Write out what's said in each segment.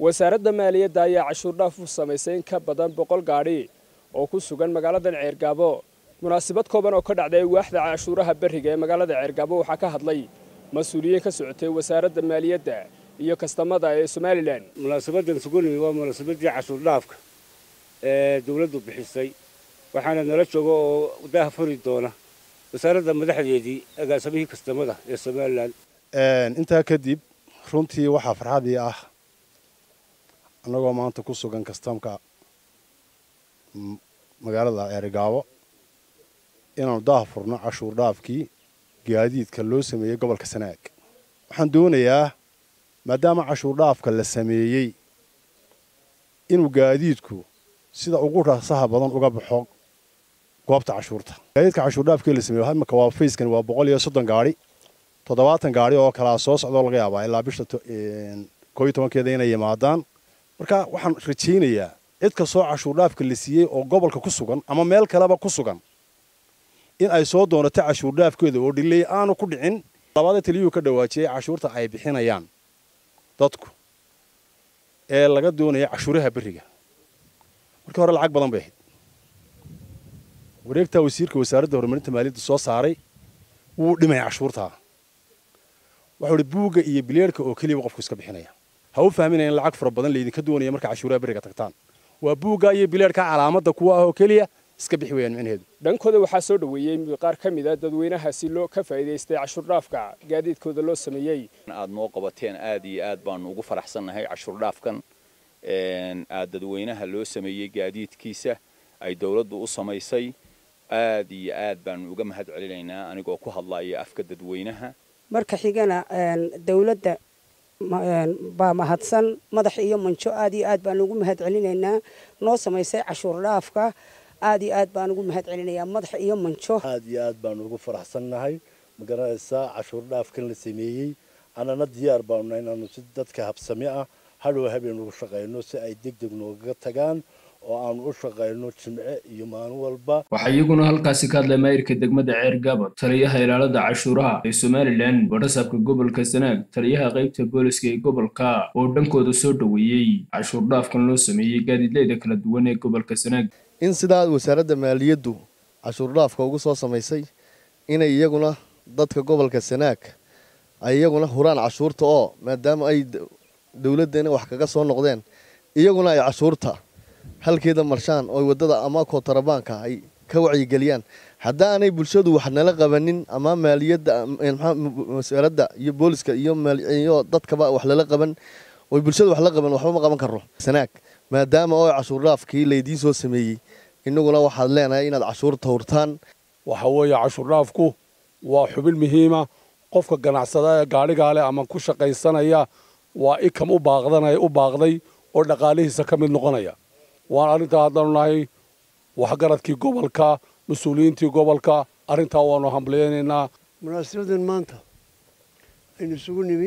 wasaaradda maaliyadda ayaa cashuur dhaaf u samaysay in ka badan boqol gaadhi oo ku sugan magaaladan ceergaabo munaasabad kooban oo ka dhacday waaxda cashuuraha berriga ee magaalada ceergaabo waxaa ka hadlay mas-uuliyiin ka socotay wasaaradda maaliyadda iyo kastamada ee somalilan munaasabadan sugunimi waa munaasabadii cashuur dhaafka ee dowladdu bixisay waxaana nala jooga oo daha furi doona wasaaradda madaxdeedii agaasamihii kastamada ee somalilan intaa kadib runtii waxaa farxadii ah annagoo maanta ku sugan kastamka magaalada ceerigaabo inaanu daha furno cashuur dhaafkii gaadiidka loo sameeyey gobolka sanaag waxaan doonayaa maadaama cashuur dhaafka la sameeyey inuu gaadiidku sida ugu rasaha badan uga baxo goobta cashuurta gaadiidka cashuur dhaafkii la sameeyey imika waa fayskani waa boqol iyo soddon gaadhi toddobaatan gaadhi oo kalaa soo socdoo laga yaabaa ilaa bisha koo iyo tobankeeda inay yimaadaan marka waxaan rajaynayaa cid kastoo cashuur dhaafka la siiyey oo gobolka ku sugan ama meel kaleba ku sugan in ay soo doonato cashuur dhaafkeeda oo dhiley aanu ku dhicin labada taliyuhu ka dhawaajiyey cashuurta ay bixinayaan dadku ee laga doonaya cashuuraha berriga markii hore lacag badan bay ahayd wareegtaa wasiirka wasaaradda horumarinta maaliyadda soo saaray wuu dhimay cashuurtaa waxuu ihi buugga iyo bileerhka oo keliyaba qofku iska bixinaya ha u fahminaya in lacag fara badan laydinka doonaya marka cashuuraha berriga tagtaan waa buugga iyo bileerhka calaamadda kuwa ah oo keliya iska bixi weyaan micnaheedu dhankooda waxaa soo dhoweeyey qaar ka mid a dadweynahaasi loo ka faa'iidaystay cashuur dhaafka gaadiidkooda loo sameeyey aad noo qabateen aad iyo aad baanu ugu faraxsannahay cashuur dhaafkan aad dadweynaha loo sameeyey gaadiidkiisa ay dawladdu u samaysay aad iyo aad baanu uga mahad celinaynaa anigoo ku hadlaya afka dadweynaha marka xigana dawladda baa mahadsan madax iyo manjo aad iyo aad baanu ugu mahad celinaynaa noo samaysay cashuur dhaafka aad iyo aad baan ugu mahad celinayaa madax iyo manjo aad iyo aad baanu ugu faraxsannahay magaranaysaa cashuur dhaafkan la sameeyey annana diyaar baanu inaanu si dadka habsami ah hadhow habeen ugu shaqayno si ay deg deg noogaga tagaan oo aanu u shaqayno jimce iyo maalin walba waxaa iyaguna halkaasi ka hadlay maayirka degmada ceergabo taliyaha ilaalada cashuuraha ee somalilan wadhasaabka gobolka sanaag taliyaha qaybta booliska ee gobolka oo dhankooda soo dhoweeyey cashuur dhaafkan loo sameeyey gaadiidleyda kala duwan ee gobolka sanaag in sidaa wasaaradda maaliyaddu cashuur dhaafka ugu soo samaysay inay iyaguna dadka gobolka sanaag ay iyaguna huraan cashuurta oo maadaama ay dowladdeena wax kaga soo noqdeen iyaguna ay cashuurta halkeeda marshaan oo waddada ama kootarabaanka ay ka wacyigeliyaan haddaanay bulshadu wax nala qabanin ama maaliyadda wasaaradda iyo booliska iyo dadkaba wax lala qaban oy bulshada wax la qaban waxba ma qaban karno sanaag maadaama oo cashuur dhaafkii laydiin soo sameeyey inaguna waxaad leenahay inaad cashuurta hurtaan waxa weeye cashuur dhaafku waa xubin muhiima qofka ganacsada ee gaadhigaa leh ama ku shaqaysanaya waa ikam u baaqdanaya u baaqday oo dhaqaalihiisa ka mid noqonaya waan arrintaa haddaanu nahay waxgaradkii gobolka mas-uuliyiintii gobolka arrintaa waanu hambaliyaynaynaa munaasabadan maanta aynu isugu nimi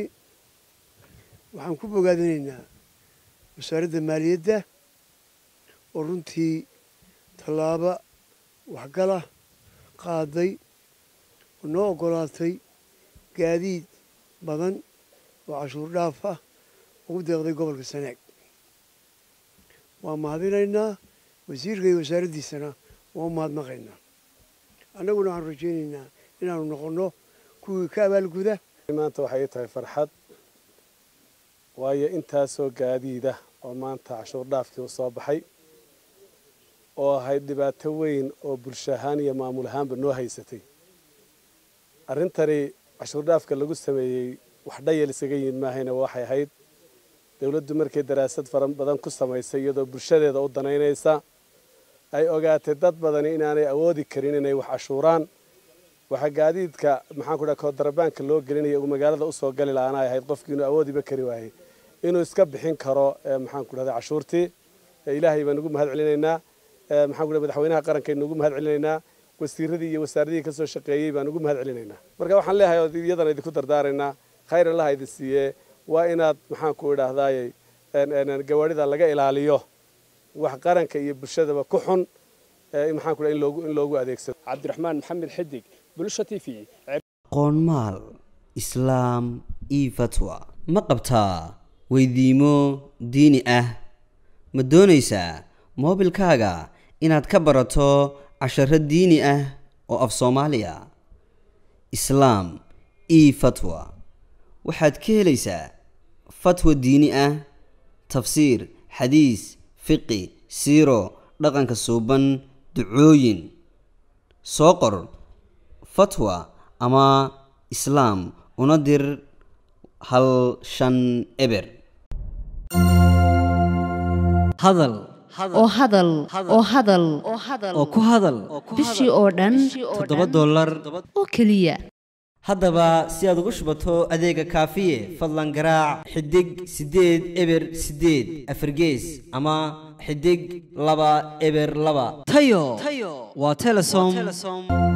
waxaan ku bogaadinaynaa wasaaradda maaliyadda oo runtii tallaaba waxgala qaaday oo noo oggolaatay gaadiid badan oo cashuur dhaaf ah ugu deeqday gobolka sanaag waa mahadinaynaa wasiirka iyo wasaaraddiisana waa u mahadnaqaynaa annaguna waxaanu rajaynaynaa inaanu noqonno kuwii ka abaalguda maanta waxay tahay farxad waayo intaasoo gaadiida oo maanta cashuur dhaafkii u soo baxay oo ahayd dhibaato weyn oo bulsho ahaan iyo maamul ahaanba noo haysatay arrintani cashuur dhaafka lagu sameeyey wax dhayal isaga yimid maahayna waxay ahayd dowladdu markay daraasad fara badan ku samaysay iyadoo bulshadeeda u danaynaysa ay ogaatay dad badani inaanay awoodi karin inay wax cashuuraan waxaa gaadiidka maxaan ku dhaha koodarabaanka loo gelinaya uu magaalada usoo gali lahaana ay ahayd qofkii inuu awoodiba kari waayey inuu iska bixin karo maxaan ku dhahda cashuurtii ilaahay baan ugu mahad celinaynaa maxaan ku dhaha madaxweynaha qarankaaynu ugu mahad celinaynaa wasiiradii iyo wasaaradihii kasoo shaqeeyey baan ugu mahad celinaynaa marka waxaan leeyahay oo iyadana idinku dardaaraynaa khayr allaha idin siiye waa inaad maxaan ku idhaahdaaye gawaarida laga ilaaliyo wax qaranka iyo bulshadaba ku xun maxaan ku dhaha in loogu in loogu adeegsado cabdiraxmaan maxamed xidig bulsha t v aqoonmaal islaam io fatwa ma qabtaa weydiimo diini ah ma doonaysaa moobilkaaga inaad ka barato casharo diini ah oo af soomaaliya islaam e fatwa waxaad ka helaysaa fatwa diini ah tafsiir xadiis fiqi siiro dhaqanka suuban ducooyin soo qor fatwa ama islaam una dir hal shan eber hadal oo hadal oo hadal oo ku hadal bishii oo dhan toddoba dollar oo keliya haddaba si aad ugu shubato adeega kaafiye fadlan garaac xidig siddeed eber siddeed afargees ama xidig laba eber laba tayo waa telesom